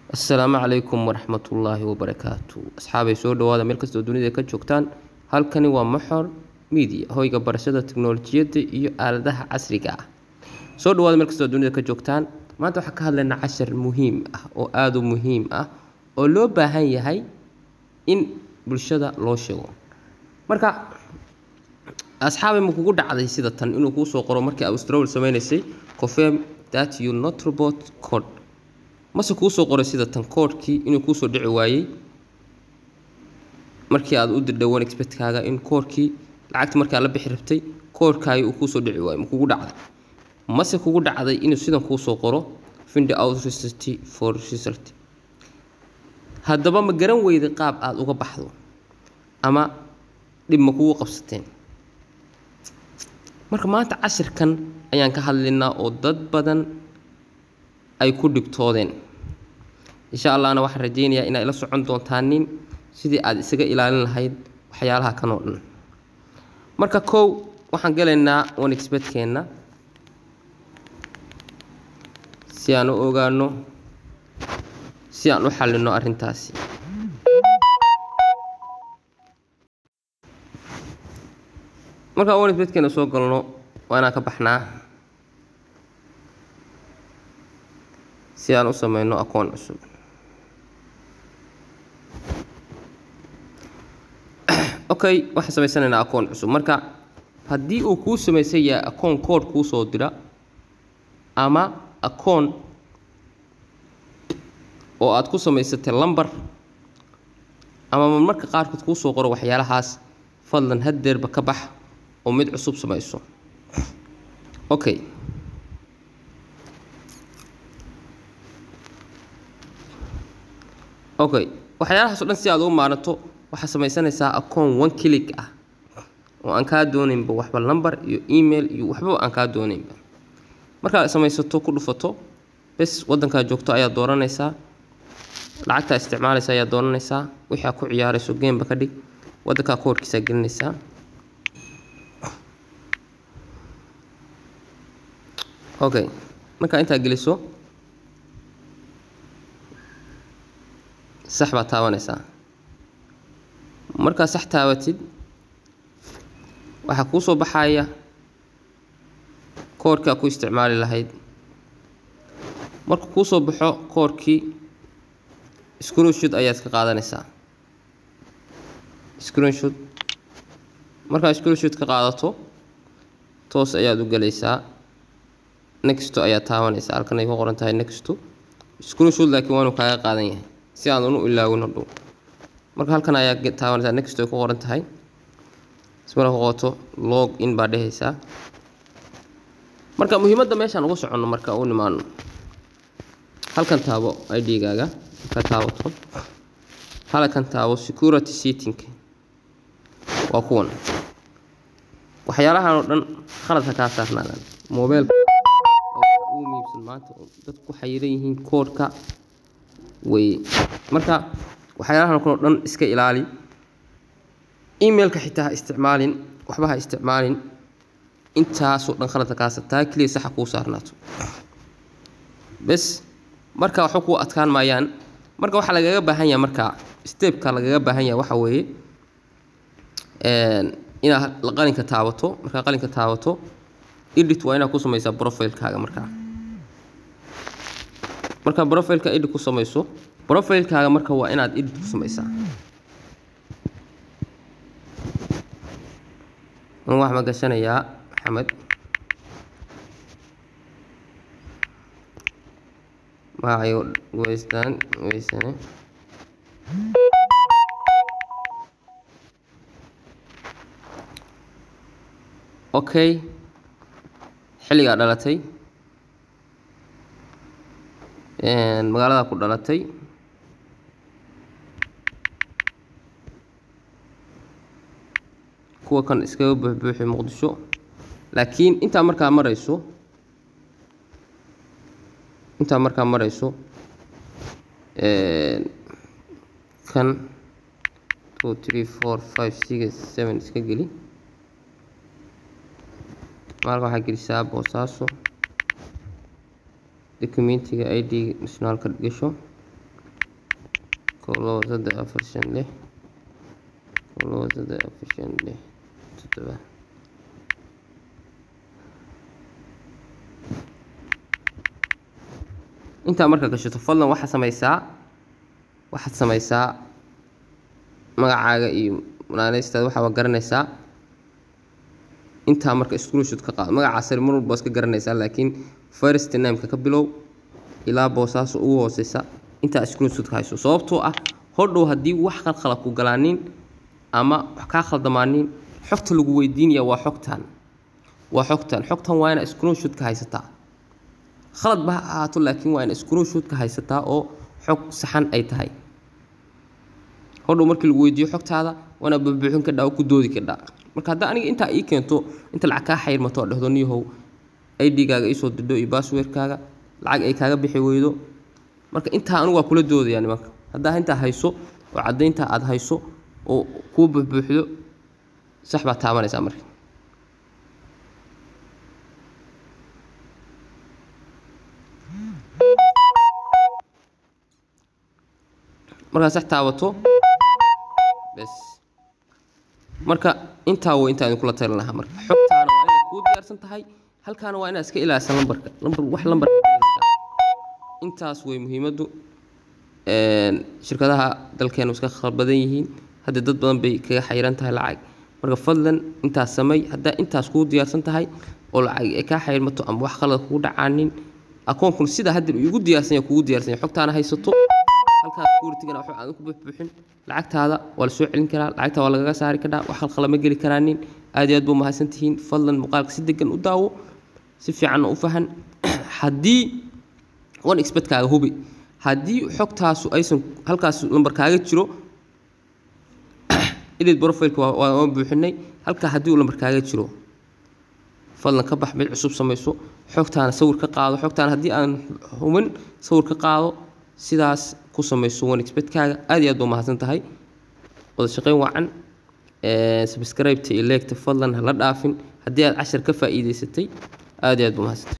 assalaamu calaykum waraxmatullaahi wabarakaatu asxaabay soo dhawaada meel kastoo dunida ka joogtaan halkani waa maxor media hoyga barashada tiknolojiyadda iyo aaladaha casriga ah soo dhawaada meel kastoo dunida ka joogtaan maanta waxaan ka hadlaynaa cashar muhiim ah oo aada u muhiim ah oo loo baahan yahay in bulshada loo sheego marka asxaabay ma kugu dhacday sida tan inuu kuu soo qoro markii austrol sameynaysay confirm that you not robot code mase kuu soo qoray sida tan koodhkii inuu kuusoo dhici waayey markii aad u dirdhay one expertkaaga in koodhkii lacagta markii aad la bixi rabtay koodhkaagi uu kuusoo dhici waayey ma kugu dhacday mase kugu dhacday inuu sidan kuusoo qoro find out result for result haddaba ma garan weyday qaab aada uga baxdo ama dhib ma kugu qabsateen marka maanta cashirkan ayaan ka hadlaynaa oo dad badan ay ku dhibtoodeen insha allahna waxaan rajeynayaa inaad ila socon doontaanin sidii aad isaga ilaalin lahayd waxyaalaha kan oo dhan marka kow waxaan galaynaa one expertkeenna si aan u ogaano si aan u xallino arrintaasi markaa one expertkeena soo galno waa inaan ka baxnaa si aan u sameyno akoon cusub okay waxaan samaysanaynaa akoon cusub marka haddii uu kuu samaysan yahay akoon kood kuu soo dira ama akoon oo aad ku samaysatay lumber ama marmarka qaarkood kuu soo qoro waxyaalahaas fadlan haddeerba ka bax oo mid cusub samayso okay okay waxyaalahaas o dhan si aad u maaranto waxaad samaysanaysaa akoon one click ah oo aan kaa doonaynba waxba lumber iyo email iyo waxba aan kaa doonaynba markaad samaysato ku dhufato bes waddankaa joogto ayaad dooranaysaa lacagtaa isticmaalaysa ayaad dooranaysaa wixii aad ku ciyaarayso gameba ka dhig waddankaa koorkiisaa gelinaysaa okay markaa intaa geliso sax baad taabanaysaa markaa sax taabatid waxaa kuu soo baxaya koorhkaa ku isticmaali lahayd markuu kuu soo baxo koorhkii screenshot ayaad ka qaadanaysaa screenshot markaa screenshot ka qaadato toos ayaad u gelaysaa nexto ayaad taabanaysaa halkan ay ku qoran tahay nexto screenshot laakiin waanu kaaga qaadan yahay si aan unu ilaawin hadhow marka halkan ayaa taabanaysaa next ay ku qoran tahay ismara ku qoto log in baa dhehaysaa marka muhiimadda meeshaan uga soconno marka u nimaano halkan taabo i d-gaaga ka taabato halkan taabo security setting waa kuwan waxyaalahan oo dhan khaladka kaa saarnaadaan mobeelka ugu muhiimsan maanta dadku ku xayiran yihiin koodhka weye marka waxyaalahan kaloo dhan iska ilaali emailka xitaa ha isticmaalin waxba ha isticmaalin intaasoo dhan khaladka kaasa taa keliya saxa kuu saarnaato bes marka waxba kuu adkaan maayaan marka waxaa lagaga baahan yahay marka stepka lagaga baahan yahay waxaa weeye inaad qalinka taabato markaa qalinka taabato edit waa inaad ku samaysaa profilekaaga markaa markaa profileka edit ku samayso profilekaaga marka waa inaad edit ku samaysaa waxaa ma gashanayaa maxamed magacayo weystaan weysane okay xilligaa dhalatay magaalada ku dhalatay kuwa kan iskaga buuxbuuxi muqdisho laakiin intaa markaa marayso intaa markaa marayso kan two three four five six seven iska geli maalka waxaa gelisaa boosaaso documentiga id nationaalka gasho kow labo saddex afar shan lix kow labo saddex afar shan lix toddoba intaa marka gashato fadlan waxaad samaysaa waxaad samaysaa magacaaga iyo naaneystaada waxaa waa garanaysaa intaa marka screenshot ka qaado magaca sare mar walba waa iska garanaysaa laakiin first nameka ka bilow ilaa boosaaso ugu hooseysa intaa screenshot ka hayso sababtoo ah hodhow haddii wax khalkhala ku galaanin ama wax kaa khaldamaanin xogta lagu weydiinaya waa xogtan waa xogtan xogtan waa ina screenshot ka haysataa khalad ba ha ahaato laakiin waa ina screenshot ka haysataa oo xog saxan ay tahay hodhow markii lagu weydiiyo xogtaada waana buuxbuuxin kadhaa oo ku doodi kadhaa marka hadda aniga intaa ii keento inta lacag kaa xayrmato oo dhehdo niyahow idgaaga iisoo didho iyo basswordkaaga lacag ay kaaga bixi weydo marka intaa anigu waa kula doodayaa nimanka haddaa intaa hayso oo caddayntaa aada hayso oo kuu buuxbuuxdo sax baad taabanaysaa marka markaa sax taabato bes marka intaa way intaa idinkula talin lahaa marka xogtaana waa inaad kuu diyaarsan tahay halkaana waa inaad iska ilaalisan lambarka lambar wax lambar intaas way muhiimaddu shirkadaha dalkeenu iska khalbadan yihiin hadda dad badan bay kaga xayiran tahay lacag marka fadlan intaas samay haddaa intaas kuu diyaarsan tahay oo lacag ay kaa xayirmato ama wax khalad kugu dhacaanin akoonkun sida hadda igu diyaarsan yahay kugu diyaarsan yahay xogtaana haysato halkaas securitigana waxba aadan ku buuxbuuxin lacagtaada waa la soo celin karaa lacagta waa lagaga saari karaa wax khalkhala ma geli karaanin aad iyo aad buu mahadsan tihiin fadlan muuqaalka si degan u daawo si fiicanna u fahan haddii one expertkaaga hubi haddii xogtaasu aysan halkaas lambar kaaga jiro edit profileka waa waan buuxinay halkaa haddii uu lambar kaaga jiro fadlan ka bax mid cusub samayso xogtaana sawir ka qaado xogtaana haddii aan hubin sawir ka qaado sidaas ku samayso one expertkaaga aad iyo aad baa mahadsan tahay wada shaqayn wacan subscribe-ta iyo leegta fadlan hala dhaafin haddii aad cashar ka faa'iidaysatay aad iyo aad baa mahadsan